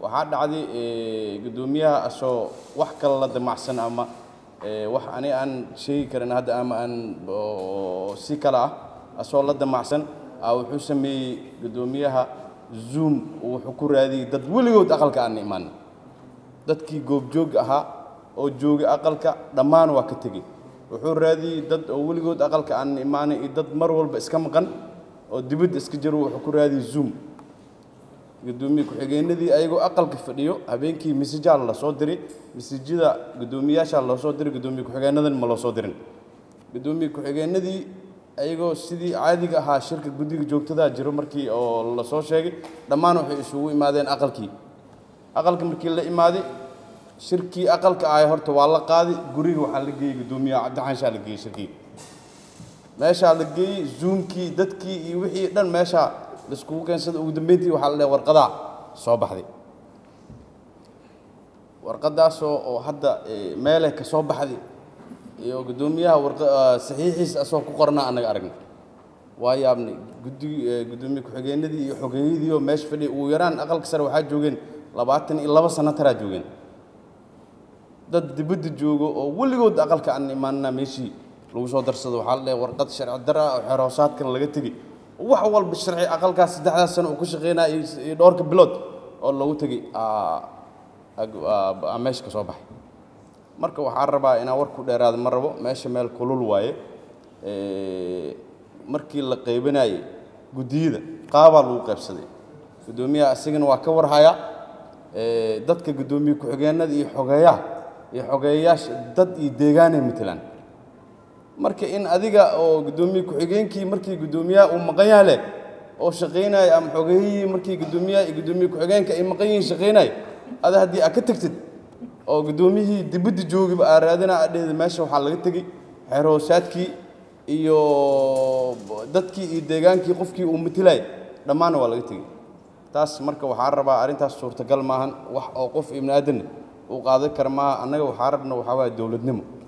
waxaa dhacday guddoomiyaha asoo wax kale la damacsan ama wax ani aan sheegi karin hadda ama aan si kale ah asoo la damacsan wuxuu sameeyey guddoomiyaha zoom wuxuu ku raadiyey dad weligood aqalka aan imaan dadkii goobjoog ahaa oo joogay aqalka dhammaan waa ka tegey wuxuu raadiyey dad oo weligood aqalka aan imaanay iyo dad mar walba iska maqan oo dibadda iska jiro wuxuu ku raadiyey zoom guddoomiye ku-xigeenadii ayagoo aqalka fadhiyo habeenkii mesajaa la soo diray mesajyada guddoomiyaashaa loo soo diray guddoomiye ku-xigeenadan ma loo soo dirin guddoomiye ku-xigeenadii ayagoo sidii caadiga ahaa shirka guddiga joogtadaa jiro markii oo la soo sheegay dhammaan waxay isugu imaadeen aqalkii aqalka markii la imaaday shirkii aqalka ahay horta waa la qaaday guriga waxaa la geeyey guddoomiyaha cabdixaanshaa la geeyey shirkii meeshaa la geeyey zoomkii dadkii iyo wixii dhan meeshaa laiskugu keensada ugu dambeyntii waxaa la dhahay warqadaa soo baxday warqadaasoo oo hadda meeleh ka soo baxday iyo guddoomiyaha saxiixiisa asoo ku qornaa annaga aragnay waa yaabnay guddig guddoomiye ku-xigeenadii iyo xogeeyadii oo meesha fadhiya ugu yaraan aqalka sare waxaa joogeen labaatan iyo laba sano taraa joogeen dad dibadda joogo oo weligood aqalka aan imaanna meeshii lagu soo darsado waxaa la dhahay warqad sharci dara oo xeroosaadkan laga tegey wax walba sharci aqalkaas saddexdaas sano uu ku shaqeynaya iyo dhowrka bilood oo lagu tegey meesha ka soo baxay marka waxaan rabaa inaan war ku dheeraada ma rabo meesha meel kulul waaye markii la qaybinayey guddiyada qaabaa lagu qaybsaday guddoomiyaha asigana waa ka warhayaa dadka guddoomiye ku-xigeenada iyo xogeeyaha iyo xogeeyayaasha dad iyo deegaanay matelaan marka in adiga oo guddoomiye ku-xigeenkii markii guddoomiyaha uu maqan yaha leh oo shaqaynaya ama xogeeyihii markii guddoomiyaha iyo guddoomiye ku-xigeenka ay maqan yihiin shaqaynaya ada haddii aad ka tagtid oo guddoomiyihii dibadda joogiba aa raadina adheeda meesha waxaa laga tegey xeroosaadkii iyo dadkii iyo deegaankii qofkii uu matilayay dhammaanna waa laga tegey taas marka waxaan rabaa arrintaas suurtagal maahan wax oo qof ibni aadanna uu qaadan kara maaha annaga waxaa rabna waxaa waaya dowladnimo